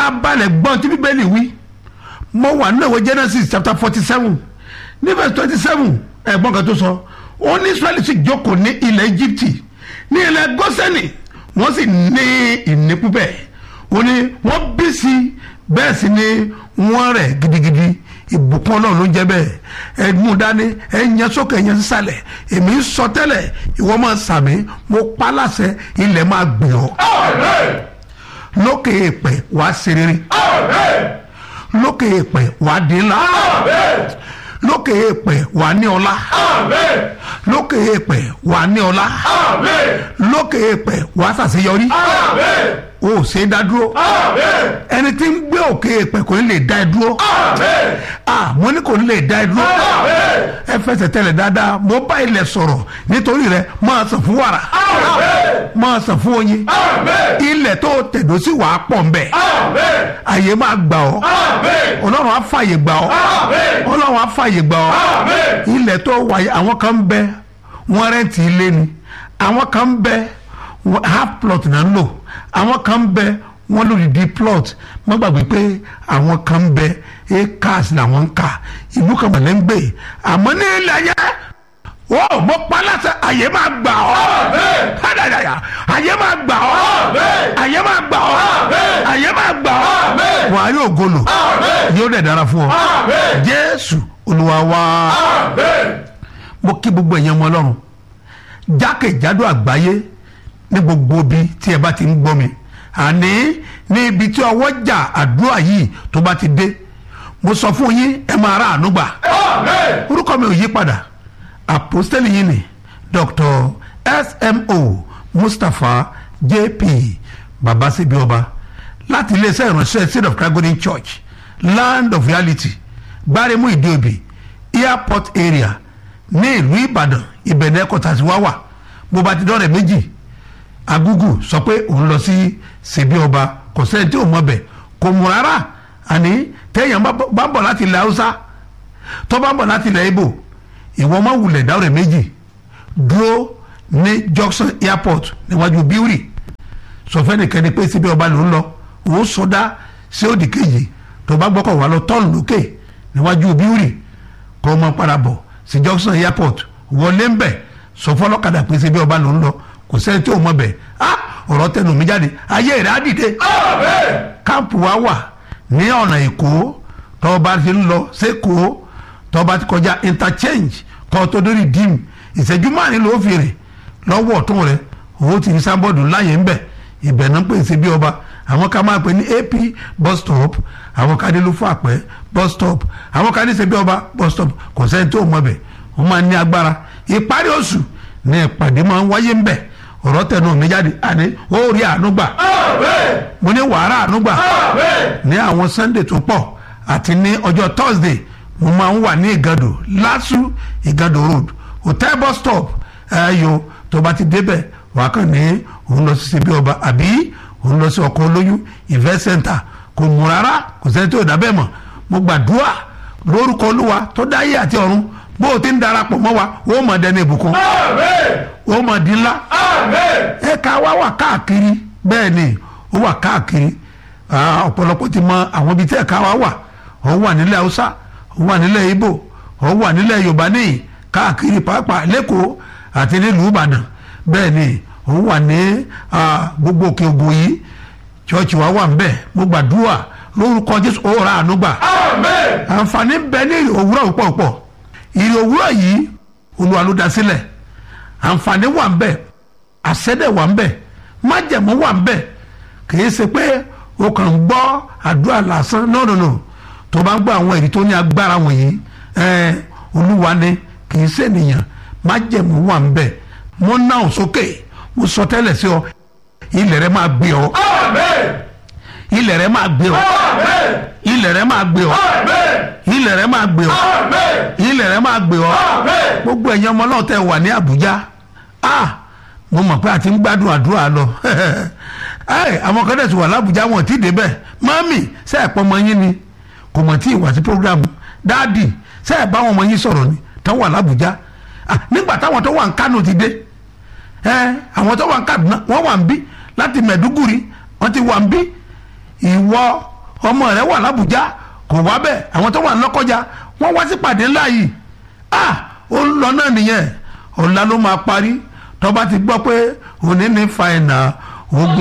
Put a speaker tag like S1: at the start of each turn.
S1: farabalẹ̀ gbọ́n tí bíbélì wí mo wà nínú ìwé genesis chapter forty seven ní verse twenty seven ẹ̀gbọ́n kan tó sọ ó ní israẹli sì jókòó ní ilẹ̀ egypte ní ilẹ̀ gọ́sẹ̀nì wọ́n sì ní ìní púpẹ̀ ó ní wọ́n bí sí bẹ́ẹ̀ sì ni wọ́n rẹ̀ gidigidi ìbùkún ọlọ́run ló ń jẹ́ bẹ́ẹ̀ ẹ mú dání ẹ yẹn sókè ẹ yẹn sísàlẹ̀ èmi ń sọ tẹ́lẹ̀ ìwọ máa sàmì mo pa láṣẹ ilẹ̀ máa gbìn ọ́ lókè èèpẹ̀ wàá ṣe rere lókè èèpẹ̀ wàá dín ńlá lókè èèpẹ̀ wàá ní ọlá lókè èèpẹ̀ wàá ní ọlá lókè èèpẹ̀ wàá ṣàṣeyọrí o ò ṣe é dá dúró ẹni tí ń gbé òkè èèpẹ̀ kò ní lè dá ẹ dúró ah mo ní kò ní lè dá ẹ dúró ẹ fẹsẹ̀ tẹ̀lẹ̀ dáadáa mo bá ilẹ̀ sọ̀rọ̀ nítorí rẹ máa sàn fún wàrà máa sàn fún oyin ilẹ̀ tó tẹ̀dó sí wàá pọ̀ ń bẹ̀ àyè máa gbà ọ́ ọlọ́run á fàyè gbà ọ́ ọlọ́run á fàyè gbà ọ́ ilẹ̀ tó wáyé àwọn kan ń bẹ wọ́n rẹ́ǹtì ilé ni àwọn kan ń bẹ half plot náà ń lò àwọn kan ń bẹ wọ́n lòdì di plot má gbàgbé pé àwọn kan ń bẹ acres làwọn ń kà ìlú kan mọ̀lẹ́ ń gbé àmọ́ ní ilẹ̀ ayé wọ́n mo pa láṣẹ àyè máa gbà ọ́ hádàdàyà àyè máa gbà ọ́ àyè máa gbà ọ́ àyè máa gbà ọ́ wàá yóò golo yóò dẹ̀ dára fún ọ jésù olúwa wá mo kí gbogbo ẹ̀yàn ọmọ ọlọ́run jákèjádò àgbáyé ní gbogbo ibi tí ẹ bá ti ń gbọ́ mi àní ní ibi tí ọwọ́ jà àdúrà yìí tó bá ti dé mo sọ fún yín ẹ máa ra àánú gbà orúkọ mi ò yí padà àpòstẹ́lì yìí ni dr smo mustapha jp babasibi ọba láti iléeṣẹ́ ìránṣẹ́ seed of christ golden church land of reality gbáremú ìdíòbí airport area ní ìlú ìbàdàn ìbẹ̀rẹ̀ kọ́tàsí wá wà bó bá ti dọ́rẹ̀ méjì agugu sọ pé òun lọ sí ṣèbí ọba kò sẹ́ni tí ò mọ̀ bẹ̀ kò mú rárá àní téèyàn bá ń bọ̀ láti ilẹ̀ haúsá tó bá ń bọ̀ láti ilẹ̀ ibo ìwọ máa wulẹ̀ dáwọ̀rẹ̀ méjì dúró ní junction airport níwájú bíórì sọfẹ́ nìkan ni pé ṣèbí ọba ló ń lọ òun sọdá sí òdì kejì tó bá gbọ́kọ̀ wà lọ tọ́ọ̀nù lókè níwájú bíórì kó o máa padà bọ̀ sí junction airport wọlé ń bẹ̀ sọ fọlọ́kadà pé ṣèbí ọba ló ń lọ kò sẹ́ni tí ò mọ̀ bẹ̀ ah ọ̀rọ̀ tẹnu mi jáde ayé rẹ̀ á dìde. káàpù wa wà ní ọ̀nà èkó tọ́ba ti ń lọ sẹ́kọ̀ọ́ tọ́ba ti kọjá interchange kọ́ tó dórí dim ìṣẹ́jú márùn ló fi rìn lọ́wọ́ ọ̀tún rẹ̀ owó ti ní sábọ́ọ̀dù láyé ń bẹ̀ ibẹ̀ náà ń pè sí bí ọba àwọn ká máa pè ní ap bus stop àwọn ká ní ló fún àpẹ́ bus stop àwọn ká ní ṣe bí ọba bus stop kò sẹ́ni tí ò mọ̀ bẹ̀ wọ́n máa ní agbára ìparí oṣù ní ìpàdé máa ń wáyé ń bẹ̀ ọ̀rọ̀ tẹnu mi jáde àní ó rí àánú gbà mo ní wàhálà àánú gbà ní àwọn sunday tó pọ̀ àti ní ọjọ́ thursday mo máa ń wà ní ìgàdò lásù ìgàdò road hotel bus stop ẹ̀yọ tó bá ti débẹ̀ wàá kàn ní òun lọ sí síbí ọba àbí òun lọ sí ọkọ̀ olóyún event center kò mú rárá kò sẹ́ni tó dábẹ́ mọ̀ mo gbàdúrà lórúkọ olúwa tó dáyé àti ọ̀run bó o ti ń darapọ̀ mọ́ wa ó mọ̀ dẹni ìbùkún ó mọ̀ di ńlá ẹ̀ka wa wà káàkiri bẹ́ẹ̀ ni ó wà káàkiri ọ̀pọ̀lọpọ̀ ti mọ àwọn ibi tí ẹ̀ka wa wà ó wà nílẹ̀ haúsá ó wà nílẹ̀ ibo ó wà nílẹ̀ yorùbá níyì káàkiri pàápàá lẹ́kọ̀ọ́ àti nílùú ìbàdàn bẹ́ẹ̀ ni ó wà ní gbogbo òkè ògùn yìí chọ́ọ̀chì wa wà ń bẹ̀ mo gbàdúrà lórúkọ jésù ó ra àánú gbà àǹfààní ń bẹ ní òwúrọ̀ púpọ̀ púpọ̀ ìrì òwúrọ̀ yìí olúwa ló dá sílẹ̀ àǹfààní wà ń bẹ̀ àṣẹ́dẹ̀ wà ń bẹ̀ májẹ̀mú wà ń bẹ̀ kìí ṣe pé o kàn ń gbọ́ àdúrà lásán no no no tó bá ń gbọ́ àwọn èrì tó ní agbára wọ̀nyí ẹ̀ẹ́n olúwa ni kìí ṣe ènìyàn májẹ̀mú wà ń bẹ̀ mo náà sókè mo sọ tẹ́lẹ̀ sí ọ ilẹ̀ rẹ máa gbé ọ ilẹ̀ rẹ máa gbé ọ ilẹ̀ rẹ máa gbé ọ ilẹ̀ rẹ máa gbé ọ ilẹ̀ rẹ máa gbé ọ gbogbo ẹ̀yin ọmọ náà tẹ́ wà ní Àbújá ah mo mọ̀ pé a ti ń gbádùn àdúrà lọ àwọn kan dẹ̀ ti wà lábújá wọn ti débẹ̀ mọ́mì ṣe ẹ̀pọ̀ ọmọ yín ni kò mọ̀ tí ì wá sí program dáàdì ṣe ẹ̀ bá wọn ọmọ yín sọ̀rọ̀ ni tán wà lábújá nígbà táwọn tó wà ń Kánò ti dé àwọn tó wà ń Kaduna wọ́n wà ń bí láti Mẹ̀dúgùrì wọ́n ti wà ń bí ìwọ ọmọ rẹ wà lábùjá kò wá bẹ́ẹ̀ àwọn tó wà lọ́kọjá wọ́n wá sí pàdé ńlá yìí ah ó ń lọ náà nìyẹn ọ̀la ló máa parí tó bá ti gbọ́ pé òní ní fa ẹ̀nà ogun.